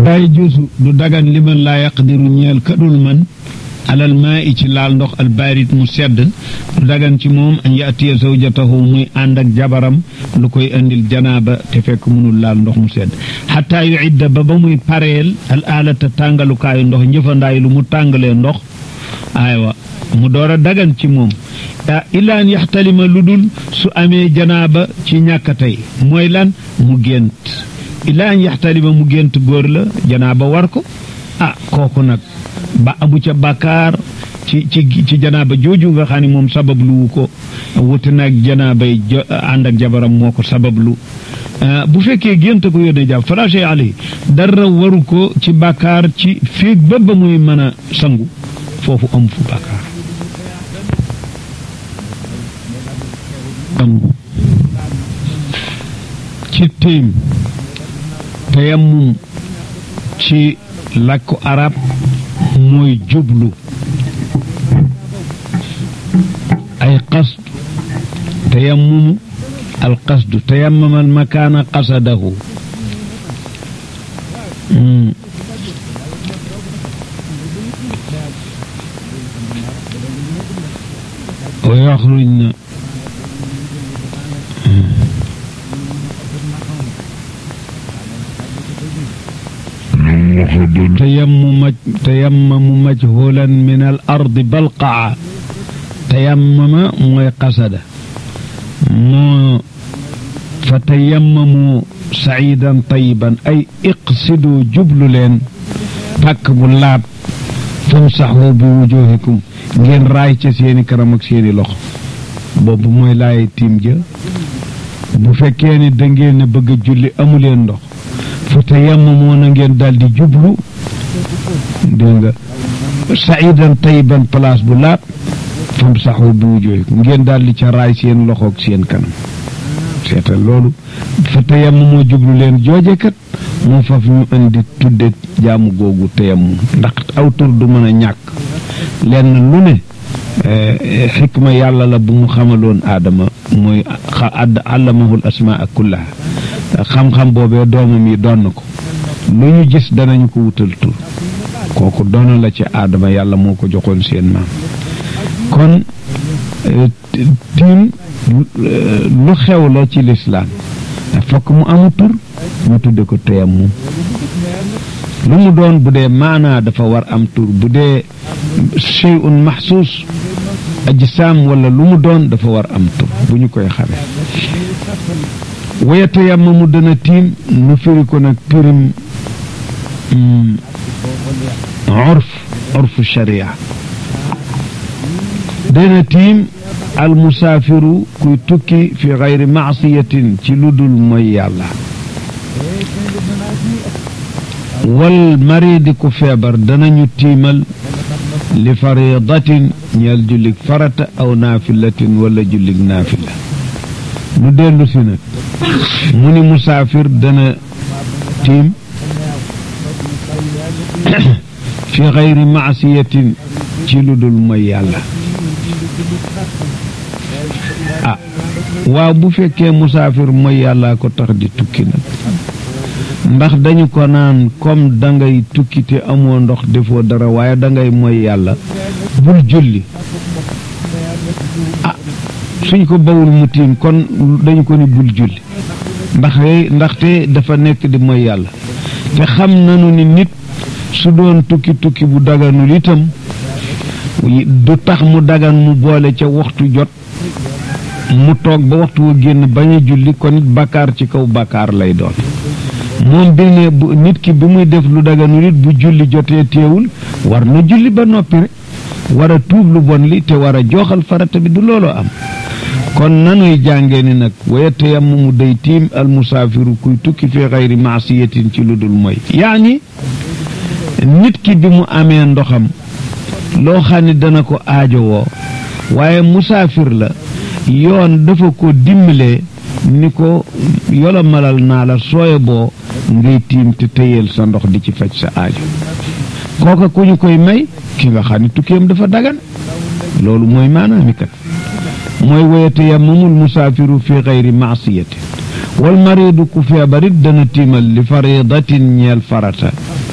laa yajuusu du dagan liman laa yaqdiru ñeel kadul man alal maa i ci laal ndox albaarit mu sedd du dagan ci moom an yaatiya zawjatahu muy ànd ak jabaram lu koy indil janaaba te fekk mënul laal ndox mu sedd xataa yu idda ba ba muy pareel al aalata tàngalukaayu ndox njëfandaay lu mu tàngalee ndox aywa mu door a dagan ci moom illa an yaxtalima lu dul su amee janaaba ci ñàkk tey mooy lan mu gént illa an yaxtalima mu gént góor la janaaba war ko ah kooku nag ba amu ca bàkkaar ci ci ci janaaba jooju nga xam ne moom sababluwu ko wuti nag janaabay ànd ak jabaram moo ko sabablu bu fekkee gént ko yónnee jàpp falaché ali dara waru ko ci bàkkaar ci féeg ba ba muy mën a sangu foofu am fu bàkkaar sangu ci tiim tayammum ci làkku arab mooy jublu ay qasd tayammumu al qasdu tayammama al makaana qasadahu wa yaxrujna تيمم تيمم مجهولا من الأرض بلقعة تيمم موي قصد مو فتيمموا سعيدا طيبا أي اقصدوا جبل لين تك بلاب فامسحوا بوجوهكم ngeen raay ca seeni karam ak seeni loxo boobu mooy laay tiim ja bu fekkee ni da ngeen a bëgg a julli amuleen ndox fa tayammamoo na ngeen daal di jublu dégg nga saidan tayiban place bu laab fam saxu bi wujuhikum ngeen daal di ca raay seen loxoog seen kanam seetal loolu fa tayammamoo jublu leen joojekat moo faf ñu indi tudde jaamu googu tayammum ndax aw tur du mën a ñàkk lenn lu ne xikma yàlla la bu mu xamaloon aadama mooy add allamahul asmaa kullaha xam-xam boobee doomam yi doon na ko lu ñu gis danañu ko wutal tur kooku doona la ci aadama yàlla moo ko joxoon seen maam kon tiim lu xew la ci lislaam fokk mu amu tur ñu tudde ko tayammum lu mu doon bu dee maanaa dafa war am tur bu dee shay'un maxsuus ajsaam wala lu mu doon dafa war am tur bu ñu koy xamee wayata yàmma mu dana tiim nu firi ko nag pirim urf urfu sharia dana tiim al musaafiru kuy tukki fi gayri maasiyatin ci lu dul mooy yàlla wal maridi ku feebar danañu tiimal li faridatin ñeel jullig farata aw naafilatin wala jullig naafila nu dellu si nag mu ni musaafir dana tiim fi xayri maasiyatin ci lu dul mooy yàlla ah waaw bu fekkee musaafir mooy yàllaa ko tax di tukki nag ndax dañu ko naan comme dangay tukki te amoo ndox defoo dara waaye dangay mooy yàlla bul julli ah suñ ko bawul mu tiim kon dañu ko ni bul julli ndax ndaxte dafa nekk di mooy yàlla te xam nanu ni nit su doon tukki tukki bu daganul itam du tax mu dagan mu boole ca waxtu jot mu toog ba waxtu wa génn bañ a julli kon it bakkaar ci kaw bakkaar lay doon moom bi ne bu nit ki bi muy def lu daganul it bu julli jotee teewul war na julli ba noppi rek war a tuub lu bon li te war a jooxal farata bi du looloo am kon nanuy jàngee ni nag waya tayammumu day tiim al musaafiru kuy tukki fi xayri maasiyatin ci lu dul mooy yaani nit ki bi mu amee ndoxam loo xam ne dana ko aajowoo waaye musaafir la yoon dafa ko dimbalee ni ko yolomalal naa la sooye boo ngay tiim te téyeel sa ndox di ci faj sa aajo kooka ku ñu koy may ki nga xam ne tukkeem dafa dagan loolu mooy maanaami kat mooy wayate yammamul musaafiru fi xayri maasiyatin wal maridu ku feebarit dana tiimal li faridatin ñeel farata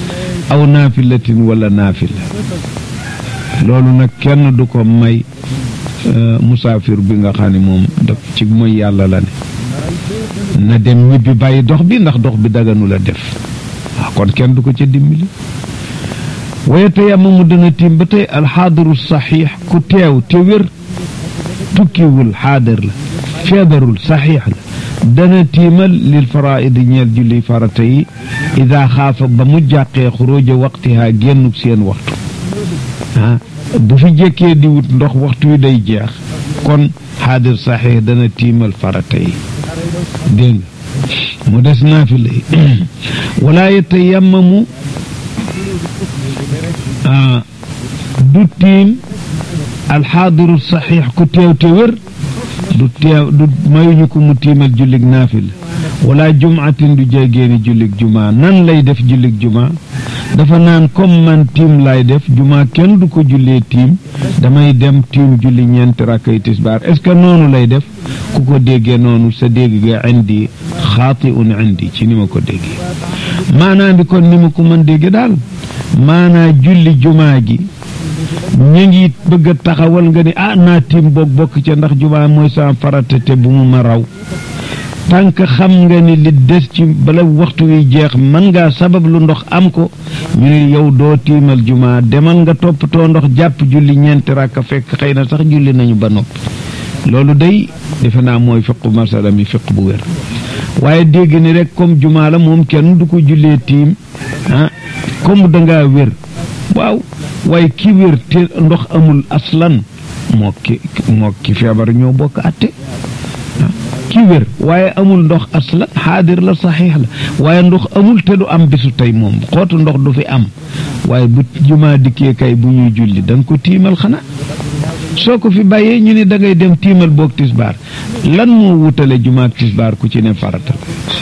aw naafilatin wala naafila loolu nag kenn du ko may musaafir bi nga xam ne moom daf ci mooy yàlla la ne na dem ñibbi bàyyi dox bi ndax dox bi daganu la def waaw kon kenn du ko ca dimbali waaye tey amamu dana tiim ba tey alxaadiru saxiix ku teew te wér tukkiwul xaadir la feebarul saxiix la dana tiimal lil faraidi ñeel julli farata yi ida xaafa ba mu jàqee xuróoja waqtihaa génnuk seen waxtu ah bu fi jékkee di wut ndox waxtu wi day jeex kon xaadir saxiix dana tiimal farata yi dégg nga mu des naafila yi wala yatayammamu du tiim alxaadiru saxiix ku teew te wér du teew du mayuñu ko mu tiimal jullig naafila wala jumaatin du jéggeeni jullig jumaa nan lay def jullig jumaa dafa naan comme man tiim lay def jumaa kenn du ko jullee tiim damay dem tiim julli ñeenti rakkay tisbaar est-ce que noonu lay def ku ko déggee noonu sa dégg ga indi xaati un indi ci ni ma ko déggee maanaa bi kon ni ma ko mën dégge daal maanaa julli jumaa gi ñu ngi bëgg a taxawal nga ni ah naa tiim boog bokk ca ndax jumaa mooy sama farata te bu mu ma raw tànk xam nga ni li des ci bala waxtu wi jeex mën ngaa sabab lu ndox am ko ñu ne yow doo tiimal jumaa demal nga toppatoo ndox jàpp julli ñeenti rakka fekk xëy na sax julli nañu ba noppi loolu day defe naa mooy fiqu masala mi fiq bu wér waaye dégg ni rek comme jumaa la moom kenn du ko jullee tiim ah comme dangaa wér waaw waaye ki wér te ndox amul aslan moo ki moo ki feebar ñoo bokk atte ki wér waaye amul ndox aslan xaadir la saxiix la waaye ndox amul te du am bisu tey moom xootu ndox du fi am waaye bu jumaa dikkee kay bu ñuy julli da nga ko tiimal xanaa soo ko fi bàyyee ñu ne da ngay dem tiimal boog tisbaar lan moo wutale jumaa ak tisbaar ku ci ne faratal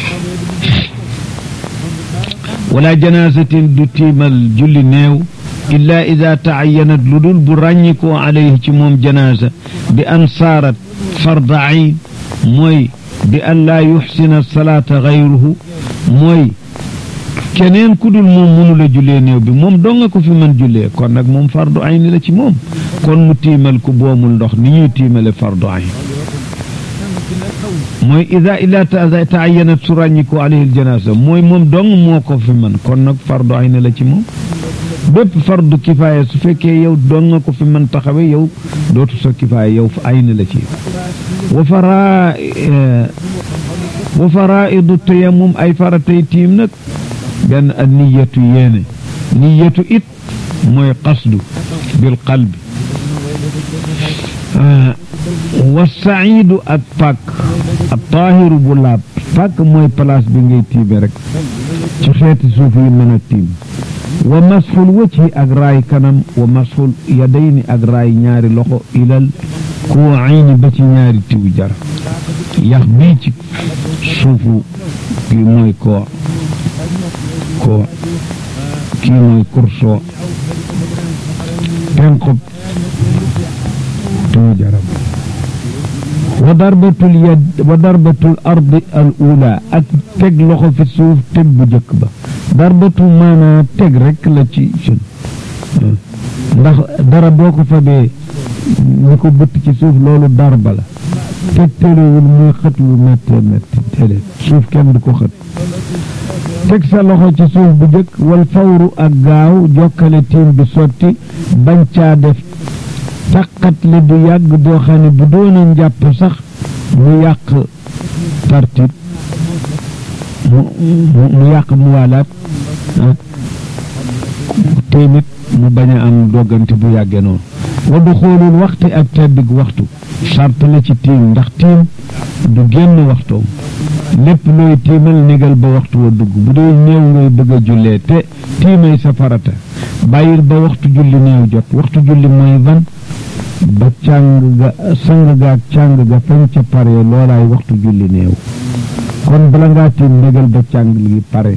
wala janaasatin du tiimal julli néew illaa ida taayanat lu dul bu ràññikoo alayhi ci moom janaasa bi an saarat farda ayn mooy bi an laa yuxsina salaata gayruhu mooy keneen ku dul moom mënula jullee néew bi moom donga ko fi mën jullee kon nag moom fardu ayn la ci moom kon mu tiimal ku boomul ndox ni ñuy tiimale fardu ayn mooy ida illa taayanat su ràññikoo alayhi janaasa mooy moom dong moo ko fi mën kon nag fardu ayn la ci moom bépp fardu kifaaya su fekkee yow dong nga ko fi mën taxawe yow dootu sa kifaaya yow ay na la ci wa fara wa faraidu tayammum ay faratay tiim nag benn ak niyatu yéene niyatu it mooy qasdu bil qalbi wa saidu ak pàkk ak taahiru bu laab pàkk mooy place bi ngay tiime rek ci xeeti suuf yi mën a tiim wa masxul wajhi ak raay kanam wa masxul yadayni ak raay ñaari loxo ilal kuu ayni ba ci ñaari tiwu jar yax bii ci suufu kii mooy koor koor kii mooy kursoo penqub tiwu jaram wa darbatul yad wa darbatul ardi al ula ak teg loxo fi suuf teg bu jëkk ba darbatu maanaa teg rek la ci sun ndax dara boo ko fabee ñu ko bëtt ci suuf loolu darba la teg terewul muy xët lu méttee métti déedéet suuf kenn du ko xët teg sa loxo ci suuf bu jëkk wal fawru ak gaaw jokkale tiim bi sotti bañ caa def taqat li du yàgg doo xam ne bu doona njàpp sax mu yàq tartib mu mu yàq mu waalaat téemit mu bañ a am doggante bu yàggee noonu waddu xoolul waxti ak teddig waxtu sart la ci tiim ndax tiim du génn waxtoom lépp looy tiimal négal ba waxtu wa dugg bu dee néew ngay bëgg a jullee te tiimay sa farata bàyyil ba waxtu julli néew jot waxtu julli mooy ban ba càng ga sang ga ak càng ga fañ ca pare loolaay waxtu julli néew kon bala ngaa tiim négal ba càng gi pare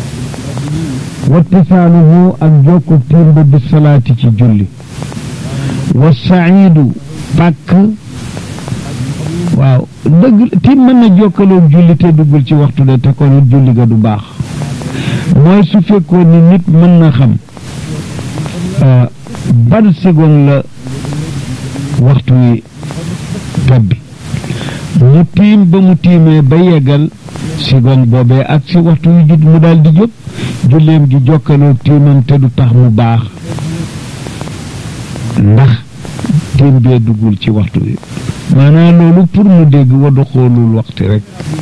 wattisaaluhu ak jokku tiim ba bi salaati ci julli wa saidu pàkk waaw dëgg tiim mën na jokkaloo julli te duggul ci waxtu de te kon it julli ga du baax mooy su fekkoon ni nit mën na xam ban seconde la waxtu wi tobbi mu tiim ba mu tiimee ba yeggal seconde boobee ak si waxtu wi jut mu daal di jóg julleem gi jokkaloo tiimam te du tax mu baax ndax tiim bee duggul ci waxtu wi maanaam loolu pour mu dégg wadu xoolul waxtu rek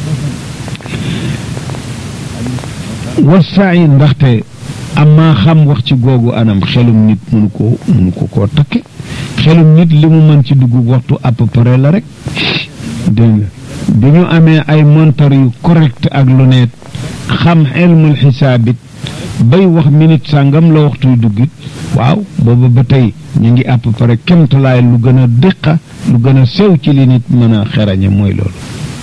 wasaay ndaxte amaa xam wax ci googu anam xelum nit mënu ko mënu ko koo takke xelum nit li mu mën ci dugg waxtu à peu près la rek dégg nga bi ñu amee ay montar yu correct ak lunette xam ilmul xisaabit bay wax minute sàngam la waxtuy duggit waaw booba ba tey ñu ngi à peu près kemtalaay lu gën a dëqa lu gën a sew ci li nit mën a xerañe mooy loolu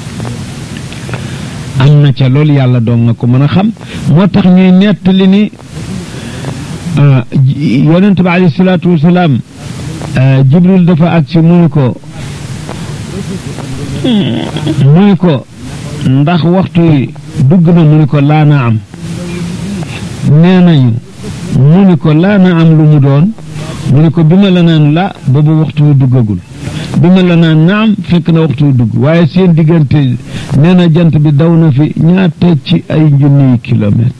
am na ca loolu yàlla doon na ko mën a xam moo tax ñuy nettali ni yonent bi alayhi salaatu wasalaam jibril dafa agsi mu ni ko mu ni ko ndax waxtu yi dugg na mu ni ko laa na am nee nañu mu ni ko laa na am lu mu doon mu ni ko bi ma la naan la boobu waxtu wi duggagul bi ma la naan naam fekk na waxtu wi dugg waaye seen diggante nee na jant bi daw na fi ñaata ci ay junniy kilomètre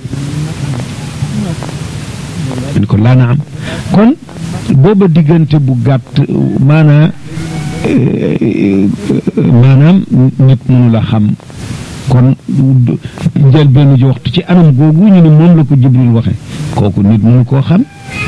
mu ni ko laa na am kon booba diggante bu gàtt maanaa maanaam nit mënu la xam kon njël benn ji waxtu ci anam googu ñu ne moom la ko jibril waxe kooku nit mënu koo xam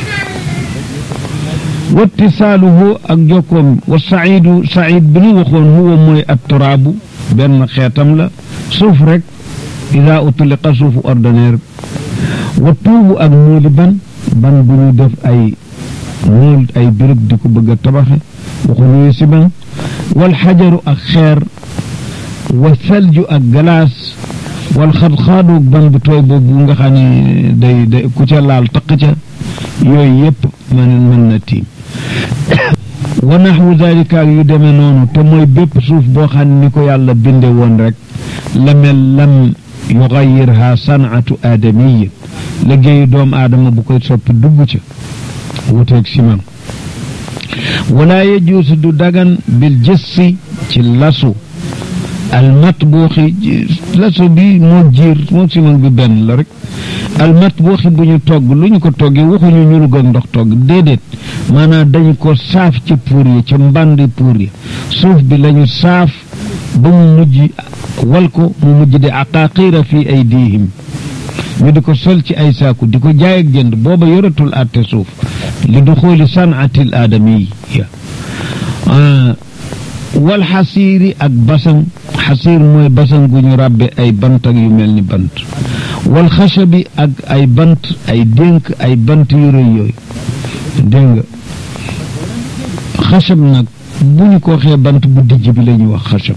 wattisaaluhu ak jokkoom wa saidu said bi nu waxoon huwa mooy at turaabu benn xeetam la suuf rek ida utliqa suufu ordinaire wa tuubu ak muuli ban ban bu ñu def ay muul ay béréb di ko bëgg a tabaxe waxuñuy si ban wal xajaru ak xeer wa salju ak galaas wal xadxaadu ban bu tooy boobu nga xam ne day day ku ca laal taq ca yooyu yëpp mën mën na tiim wa naxwu dalika ak yu demee noonu te mooy bépp suuf boo xam ne ni ko yàlla binde woon rek la mel lam yugayirha sanatu aadamiya liggéeyu doomu aadama bu koy soppi dugg ca wuteeg siman wala yajuusu du dagan bil jëssi ci lasu almatbuuxi lasu bi moo jiir moo siman bi benn la rek almatbuuxi bu ñu togg lu ñu ko toggee waxuñu ñu lu ndox togg déedéet maanaam dañu ko saaf ca puur yi ca mbandi puur yi suuf bi lañu saaf ba mu mujj wal ko mu mujj di aqaaqiira fi aydihim ñu di ko sol ci ay saaku di ko jaay ak jënd booba yoratul àtte suuf li du xooli sanatil aadamiya wal xasiiri ak basan xasiir mooy basan gu ñu ràbbe ay bant ak yu mel ni bant wal xasabi ak ay bant ay dénk ay bant yu rëy yooyu dégg nga xasab nag bu ñu ko waxee bant bu dijj bi la ñuy wax xasab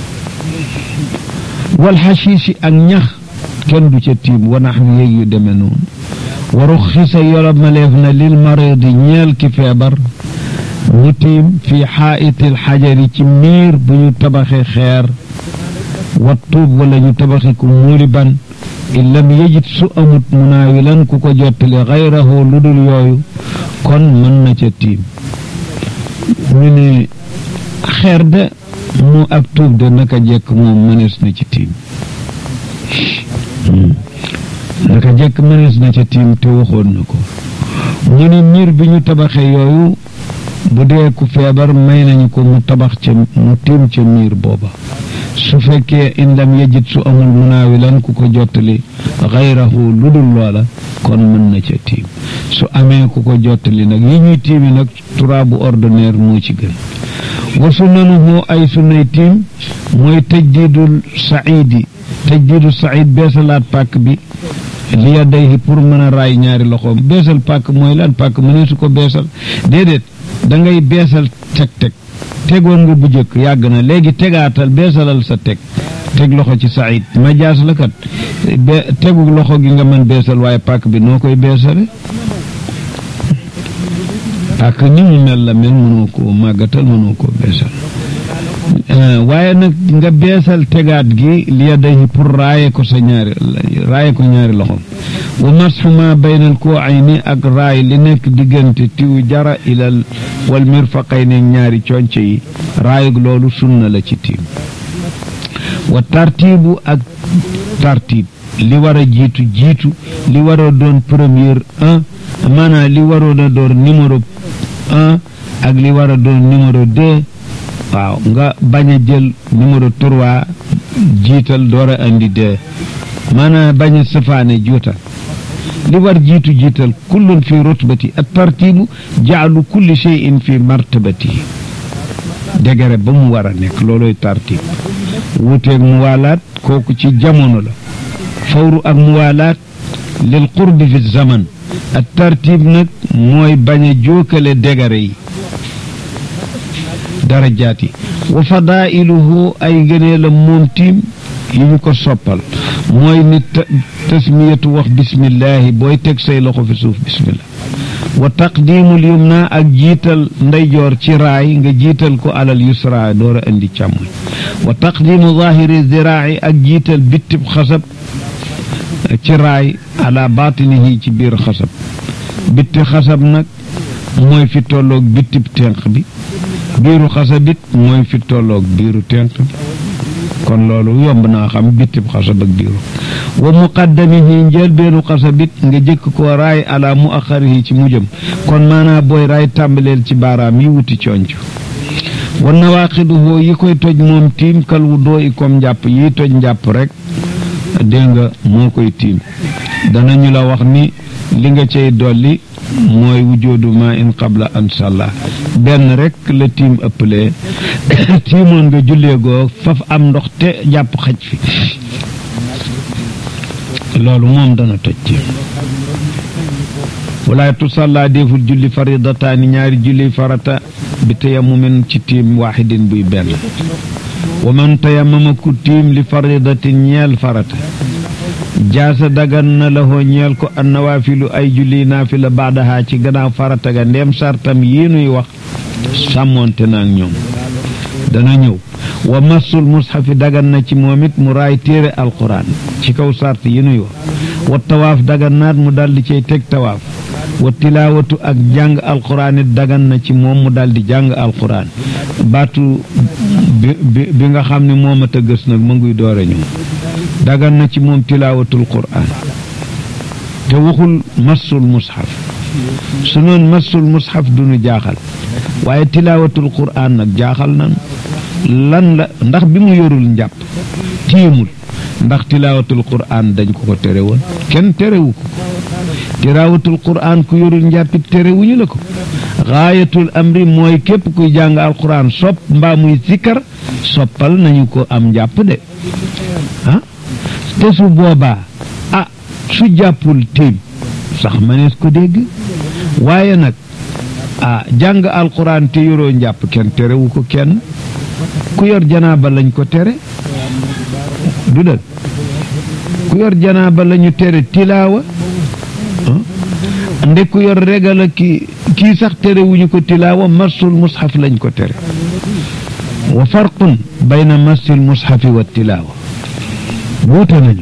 wal xasiisi ak ñax kenn du ca tiim wanax mi yéeg yu demee noonu waru xisa yorob maleef na lil maridi ñeel ki feebar mu tiim fi xaa'itil xajari ci miir bu ñu tabaxee xeer wa tuub wala ñu tabaxi ku muuli ban in lam yejit su amut munaawilan ku ko jottali xayrahu lu dul yooyu kon mën na ca tiim ñu ne xeer de mu ak tuub de naka jekk moom mënees na ci tiim naka jekk mënees na ca tiim te waxoon na ko ñu ne miir bi ñu tabaxee yooyu bu dee ku feebar may nañu ko mu tabax ca mu tiim ca miir booba su fekkee in lam yejit su amul munaawilan ku ko jottali xayrahu lu dul loola kon mën na ca tiim su amee ku ko jottali nag yi ñuy tiimi nag turaabu ordinaire moo ci gën wa sunnanuhu ay sunnay tiim mooy tajdiidul saidi tajdiidu said beesalaat pàkk bi li yadayhi pour mën a raay ñaari loxoom beesal pàkk mooy lan pàkk mënee su ko beesal déedéet da ngay beesal teg-teg tegoon nga bu jëkk yàgg na léegi tegaatal beesalal sa teg teg loxo ci said majaas la kat be tegu loxo gi nga mën beesal waaye pàkk bi noo koy beesale pàkk ni mu mel la mel mënoo koo màggatal mënoo koo beesal waaye nag nga beesal tegaat gi li yadayhi pour raaye ko sa ñaari raaye ko ñaari loxom wa masxu ma baynal koo ay ni ak raay li nekk diggante tiw jara ilal wal mirfaqay ne ñaari conce yi raayug loolu sunna la ci tiim wa tartibu ak tartib li war a jiitu jiitu li war a doon première un maanaam li waroon a doon numéro un ak li war a doon numéro deux waaw nga bañ a jël numéro trois jiital door a andi deux maanaam bañ a safaane juutal li war jiitu jiital kullun fi rutbati at tartibu jaalu kulli cheyin fi martabatihi degere ba mu war a nekk looloy tartib wuuteeg mu waalaat kooku ci jamono la fawru ak mu waalaat lil qurbi fi zaman at tartib nag mooy bañ a jookale degere yi darajaat yi wa fadailuhu ay ngëneelam moom tiim yi ñu ko soppal mooy nit tasmiyatu wax bismillahi booy teg say loxo fi suuf bismillah wa taqdimul yumna ak jiital ndeyjoor ci raay nga jiital ko alal yusra door a indi càmmoñ wa taqdimu zahiri ziraai ak jiital bittib xasab ci raay ala batinihi ci biir xasab bitti xasab nag mooy fi tolloog bittib tenq bi biiru xasabit mooy fi tolloog biiru tenq bi kon loolu yomb naa xam bittib xasab ak biiru wa muqaddamihi njëlbeenu xasabit nga jëkk ko raay ala mu axarihi ci mujjam kon maanaa booy raay tàmbaleel ci baaraam yi wuti conc wa nawaaqiduhu yi koy toj moom tiim kal wu doo i comme njàpp yi toj njàpp rek dégg nga moo koy tiim danañu la wax ni li nga cay dolli mooy wujoodu ma in qabla an salla benn rek la tiim ëppalee tiimoon nga jullee goo faf am ndox te jàpp xaj fi loolu moom dana toj tiim walaay tusalla deful julli faridataani ñaari julli farata bi tayammumin ci tiim waaxidin buy benn wa man tayammama ku tiim li faridatin ñeel farata jaasa dagan na la hoo ñeel ko an nawaafilu ay julli naafila baadaha ci gannaaw farata ga ndem sartam yii nuy wax sàmmoonte naag ñoom dana ñëw wa massul mushafi dagan na ci moom it mu raay téere alquran ci kaw sart yi nuy wax wa tawaaf dagan naat mu daldi cay teg tawaaf wa tilaawatu ak jàng alquran it dagan na ci moom mu daldi jàng alquran baatu bi bi nga xam ne moom a tëgës nag ma nguy doore ñëw dagan na ci moom tilaawatul quraan te waxul massul mushaf su noon massul mushaf du nu jaaxal waaye tilaawatul quraan nag jaaxal nan lan la ndax bi mu yorul njàpp tiimul ndax tilaawatul quraan dañ ko ko tere woon kenn terewu ko tilaawatul quraan ku yorul njàppit terewuñu la ko gaayatul amri mooy képp kuy jàng alquran sopp mbaa muy sikkar soppal nañu ko am njàpp de ah te su boobaa ah su jàppul tiim sax manees ko dégg waaye nag ah jàng alquran te yoroo njàpp kenn terewu ko kenn ku yor janaaba lañ ko tere du dëgg ku yor janaaba lañu tere tilaawa nde ku yor regala ki kii sax terewuñu ko tilaawa massul mushaf lañ ko tere wa farqun bayna massil mushafi wa tilaawa wuute nañu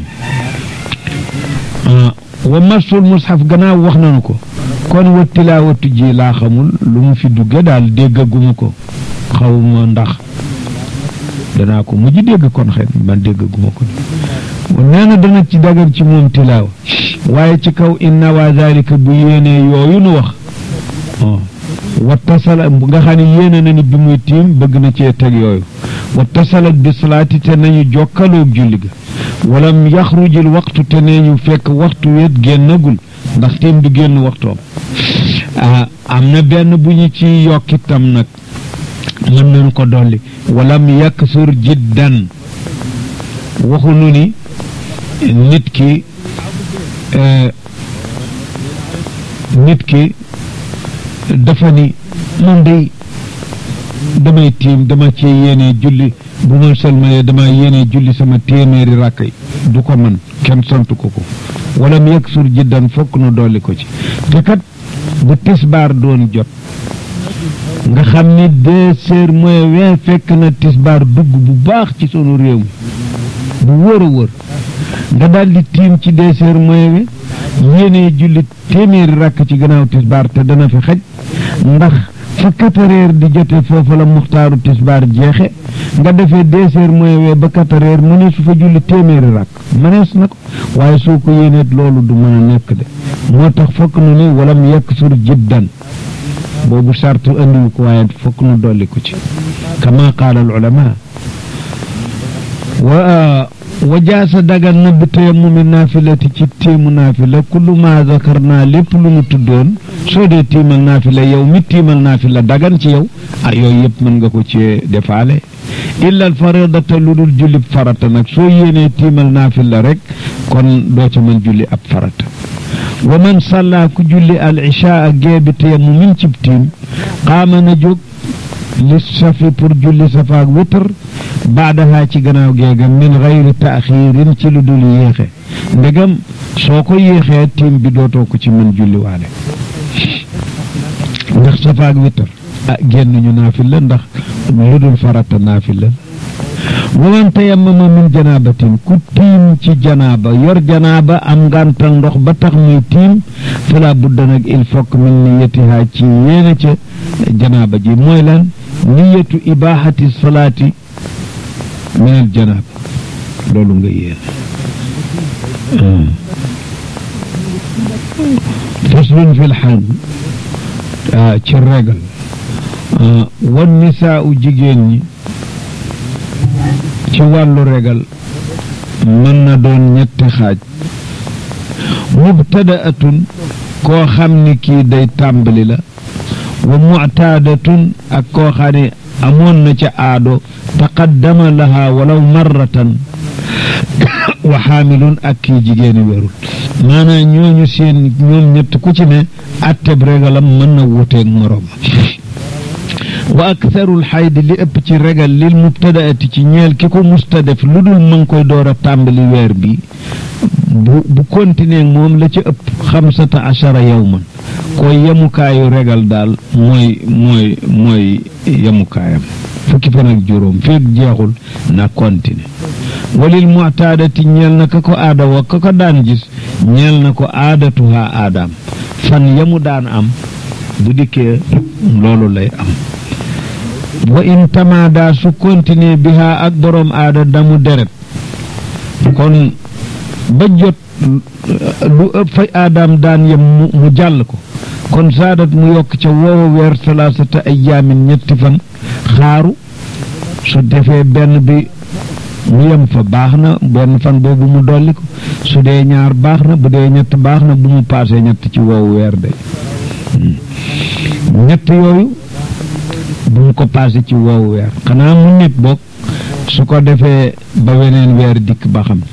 wa massul mushaf gannaaw wax nañu ko kon wa tilaawatu ji laa xamul lu mu fi dugge daal déggaguma ko xawma ndax danaa ko mujj dégg kon xëy man déggaguma ko nee na dana ci dagan ci moom tilaawa waaye ci kaw inna waa zalika bu yéenee yooyu nu wax wa tasala nga xam ne yéene na ni bi muy tiim bëgg na cee teg yooyu wa tasalat bi salaati te nañu jokkaloog julli ga walam yaxrujil waxtu te nee ñu fekk waxtu wet génnagul ndax tiim du génn waxtoom ah am na benn bu ñu ci yokkitam nag mën nañu ko dolli walam yaksur jiddan waxunu ni nit ki nit ki dafa ni man day damay tiim dama ci yéene julli bu ma sëlmalee dama yéene julli sama téeméeri ràkk yi du ko man kenn sant ko ko wala mu yëg sur jiddan fokk nu dolli ko ci te kat bu tisbaar doon jot nga xam ni deux heures mooy vingt fekk na tisbaar dugg bu baax ci sunu réew mi bu wër a wër nga daal di tiim ci deux heures mooy vingt yéenee julli téeméeri rakk ci gannaaw tisbaar te dana fi xaj ndax fa quatre heures di jote foofu la muxtaaru tisbaar jeexe nga defee deux heures mooy wee ba quatre heures mu ne su fa julli téeméeri rakk mënees na ko waaye soo ko yéeneet loolu du mën a nekk de moo tax fokk nu ni walam yekk sur jiddan boobu sartu andiwu ko waaye fokk nu dolli ko ci kama qaala al ulama wa wa jaasa dagan na bi tayammumi naafilati ci tiimu naafila kullu ma zakarna lépp lu mu tuddoon soo dee tiimal naafila yow mi tiimal naafila dagan ci yow ah yooyu yëpp mën nga ko ci defaale illa al faridata lu dul julli farata nag soo yéenee tiimal naafila rek kon doo ca mën julli ab farata wa man salla ku julli al ishaa gee bi tayammumin cib tiim qaama na jóg li safi pour julli safaak witr baadaha ci gannaaw geega min gayri taaxiirin ci lu dul yéexe ndegam soo ko yéexee tiim bi dootoo ko ci mën julli waale ndax safaak witr ah génn ñu naafil la ndax lu dul farata naafil la wa man tayammama min janaabatin ku tiim ci janaaba yor janaaba am ngàntal ndox ba tax muy tiim fala budda nag il faut que min niyatiha ci yéene ca janaaba ji mooy lan niyatu ibahati salaati min al janaaba loolu nga yéene faslun fi lxalm ci regal wan nisaa u jigéen ñi ci wàllu regal mën na doon ñetti xaaj mubtadaatun koo xam ni kii day tàmbali la wa muctaadatun ak koo xam ne amoon na ca aado taqaddama laha walaw marratan wa xaamilun ak kii jigéeni wérul maanaam ñooñu seen ñoom ñett ku ci ne atteb regalam mën na wuteeg moroom wa aktharul xaydi li ëpp ci regal lil mubtadaati ci ñeel ki ko musta def lu dul ma ngi koy door a tàmbali weer bi bu bu continuer moom la ci ëpp xamsata achara yawman koy yemukaayu regal daal mooy mooy mooy yemukaayam fukki fan ak juróom feeg jeexul na continuer walil mu'taadati ñeel na ka ko aada wa ka ko daan gis ñeel na ko aadatuha aadaam fan yamu daan am bu dikkee loolu lay am wa in tamaada su continuer biha ak boroom aada damu deret kon ba jot lu ëpp fa aadaam daan yem mu jàll ko kon saadat mu yokk ca woowa weer salaasata ayaamin ñetti fan xaaru su defee benn bi mu yem fa baax na benn fan boobu mu dolli ko su dee ñaar baax na bu dee ñett baax na bu mu paasee ñett ci woowu weer de ñett yooyu bu mu ko paase ci woowu weer xanaa mu nit bokk su ko defee ba weneen weer dikk ba xam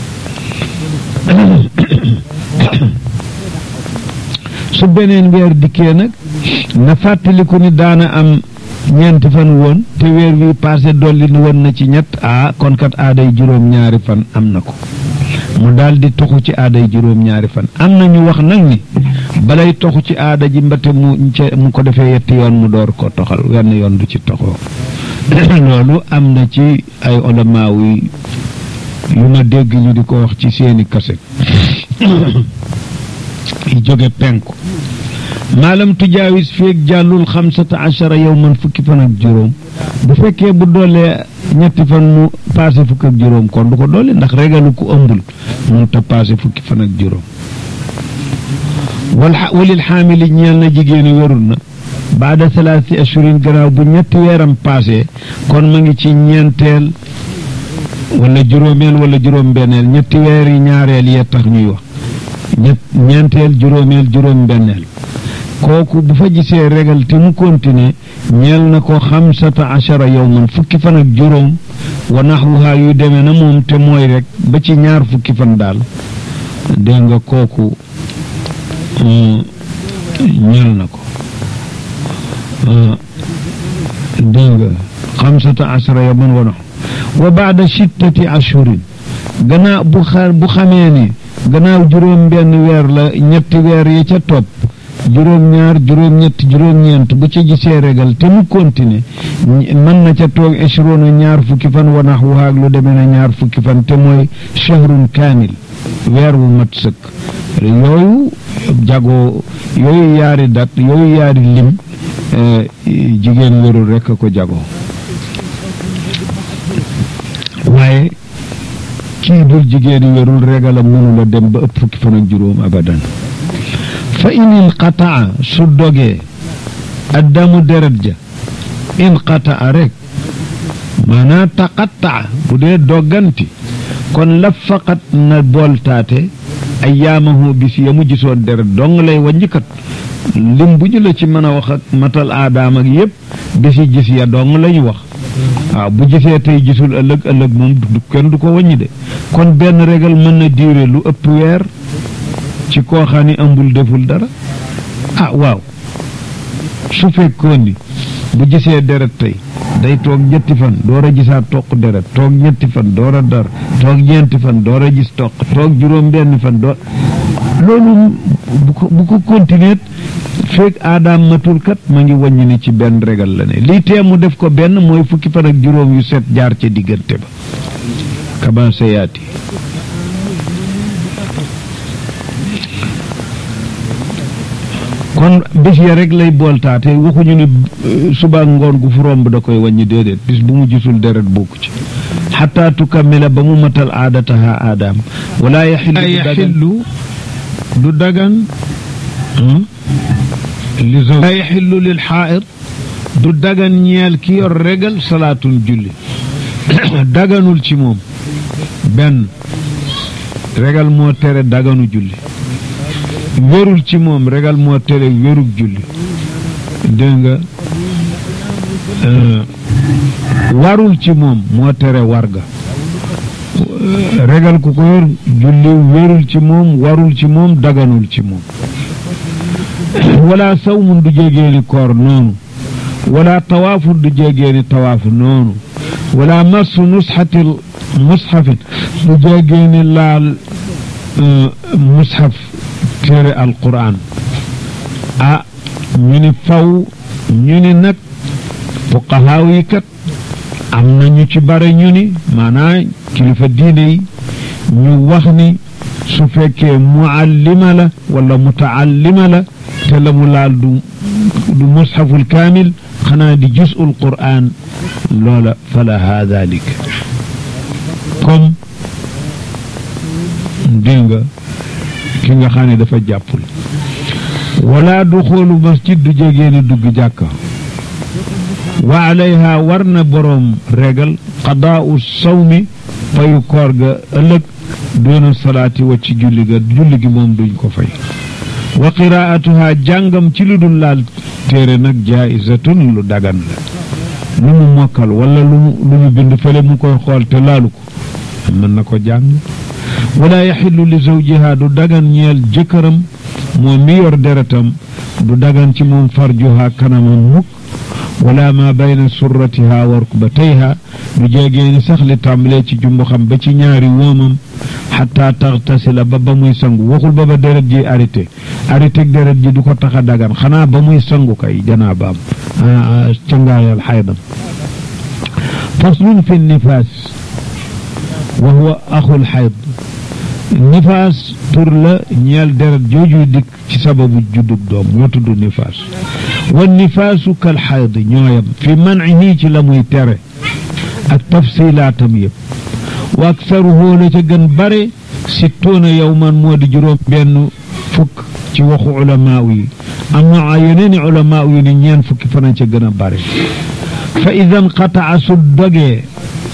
su beneen weer dikkee nag na fàttaliku ni daana am ñeenti fan woon te weer wi paase dolli ni woon na ci ñett ah kon kat aaday juróom-ñaari fan am na ko mu daal di toxu ci aaday juróom-ñaari fan am na ñu wax nag ni balay toxu ci aada ji mbate mu mu ko defee yetti yoon mu door ko toxal wenn yoon du ci toxoo loolu am na ci ay olamaaw yi yu ma dégg ñu di ko wax ci seeni kaset yi jóge penku maalam tujaawis feeg jàllul xamsata achara yow man fukki fan ak juróom bu fekkee bu doolee ñetti fan mu passé fukki ak juróom kon du ko doole ndax regalu ku ëmbul mu ta passé fukki fan ak juróom wal walil xaamili ñeel na jigéeni wérul na baada salaasi ashurin gannaaw bu ñetti weeram passé kon ma ngi ci ñeenteel wala juróomeel wala juróom-benneel ñetti weer yi ñaareel yee tax ñuy wax ñett ñeenteel juróomeel juróom-benneel kooku bu fa gisee regal te mu continuer ñeel na ko xamsata achara yowman fukki fan ak juróom wa naxwuhaa yu demee na moom te mooy rek ba ci ñaar fukki fan daal dégg nga kooku ñeel na ko dégg nga xamsata achara yowman wa naxw wa baada sittati ashurin gannaaw bu xa bu xamee ni gannaaw juróom benn weer la ñetti weer yi ca topp juróom-ñaar juróom-ñett juróom-ñeent bu ca gisee régal te mu continuer mën na ca toog échelon ñaar fukki fan wanax waxaag lu demee na ñaar fukki fan te mooy shahrun kaamil weer wu mat sëkk yooyu jagoo yooyu yaari dat yooyu yaari lim jigéen wérul rekk a ko jagoo waaye kii dul jigéen wérul regalam mënula dem ba ëpp fukki fan ak juróom abadan fa in inqataa su dogee addamu deret ja inqataa rek maanaa taqattaa bu dee dogganti kon la faqat na booltaate ayyaamahu bis ya mu gisoon deret dong lay wàññikat lim bu ñu la ci mën a wax ak matal aadaam ak yépp bisi gis ya dong la ñu wax waaw bu gisee tey gisul ëllëg ëllëg moom du kenn du ko wàññi de kon benn régal mën na diire lu ëpp weer ci koo xam ni ëmbul deful dara ah waaw su fekkoon ni bu gisee deret tey day toog ñetti fan door a gisaat toq deret toog ñetti fan door a dar toog ñeenti fan door a gis toq toog juróom benn fan door loolu bu ko bu ko continuer fekk aadaam matul kat ma ngi wàññi ni ci benn régal la ne lii tee mu def ko benn mooy fukki fan ak juróom yu set jaar ca diggante ba commencé yaati kon bés ya rek lay booltaate waxuñu ni suba ngoon gu fu romb da koy wàññi déedéet bis bu mu gisul deret bokku ci xataa tukammila ba mu matal aadataha aadaam wala yaxillu du dagan laa yaxillu lil xaa'id du dagan ñeel ki yor regal salaatun julli daganul ci moom benn regal moo tere daganu julli wérul ci moom regal moo tere wérug julli dégg nga warul ci moom moo tere warga regal ku ko yor julli wérul ci moom warul ci moom daganul ci moom wala sawmun du jégeeni koor noonu wala tawaafun du jégeeni tawaaf noonu wala massu nusxatil mushafin du jégeeni laal mushaf téere alquran ah ñu ni faw ñu ni nag fuqahaaw yi kat am na ñu ci bare ñu ni maanaa kilifa diine yi ñu wax ni su fekkee muallima la wala mutaallima la te la mu laal du du mushaful kaamil xanaa di jusul qur'an loola falaha dalik comme dégg nga ki nga xam ne dafa jàppul wala du xoolu masjid du jegee ni dugg jàkka wa alayha war na boroom regal qadaau sawmi fayu koor ga ëllëg doona salaati wa ci julli ga julli gi moom duñ ko fay wa qiraatuha jàngam ci lu dul laal téere nag jaisatun lu dagan la lu mu mokkal wala lu mu lu mu bind fële mu koy xool te laalu ko mën na ko jàng wala yaxillu li zawjiha du dagan ñeel jëkkëram moom mi yor deretam du dagan ci moom farjuha kanamam mukk wala ma bayna surratiha wa rukbatayha du jegeeni sax li tàmbalee ci jumbu xam ba ci ñaari woomam xataa taxtasila ba ba muy sangu waxul ba ba deret ji arrêté arrêté deret ji du ko tax a dagan xanaa ba muy sangu kay janaabaam cangaayal xaydam faslun fi nifaas wa huwa axul xayd nifaas tur la ñeel deret jooju dikk ci sababu juddub doom ñoo tudd nifaas wa nifaasu kal xayd ñooyam fi mancihi ci la muy tere ak tafsilaatam yëpp wa aksaruhu la ca gën bare sittuuna yowman moo di juróom benn fukk ci waxu ulamaaw yi am na yeneeni ulamaaw yi ni ñeen fukki fana ca gën a bare fa idan qataa su dogee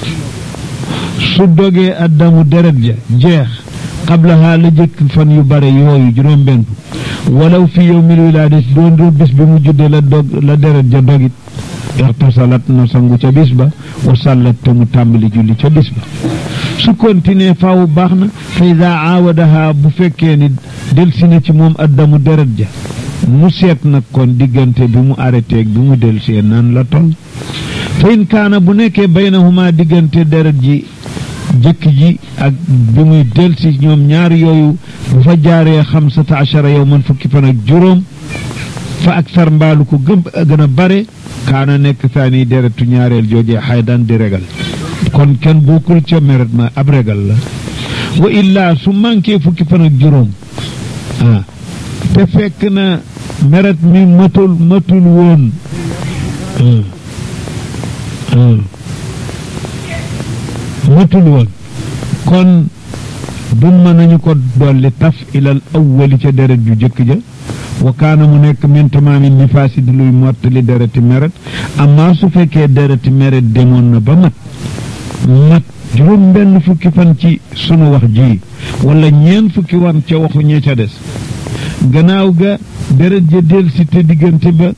su dogee addamu deret ja jeex qablaha la jëkk fan yu bare yooyu juróom benn walaw fi yowmil wilaadati doon doon bis bi mu juddee la dog la deret ja dogit ixtasalat na sangu ca bis ba wa sallat te mu tàmbali julli ca bis ba su continuer faaw baax na fa ida aawadaha bu fekkee ni delsi na ci moom addamu deret ja mu seet nag kon diggante bi mu arrêté bi mu delsee nan la toll fa in kaana bu nekkee baynahuma diggante deret ji jëkk ji ak bi muy delsi ñoom ñaar yooyu bu fa jaaree xamsata achara yow man fukki fan ak juróom fa ak sar mbaalu ko gëm gën a bare kaana nekk saani deretu ñaareel joojee xaydan di regal kon kenn bokkul ca meret ma ab regal la wa illaa su manqué fukki fan ak juróom ah te fekk na meret mi matul matul woon matul woon kon dumma nañu ko dolli taf ilal awwali ca deret ju jëkk ja wa kaana mu nekk min tamaami nifaasi di luy mottali dereti meret amma su fekkee dereti meret demoon na ba mat mat juróom benn fukki fan ci sunu wax ji wala ñeen fukki wan ca waxu ñee ca des gannaaw ga deret ja del si te diggante ba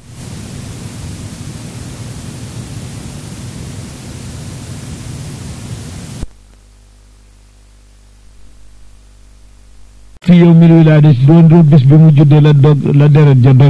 fi yow mil wilaadis doon doon bis bi mu juddee la dog la deret ja dog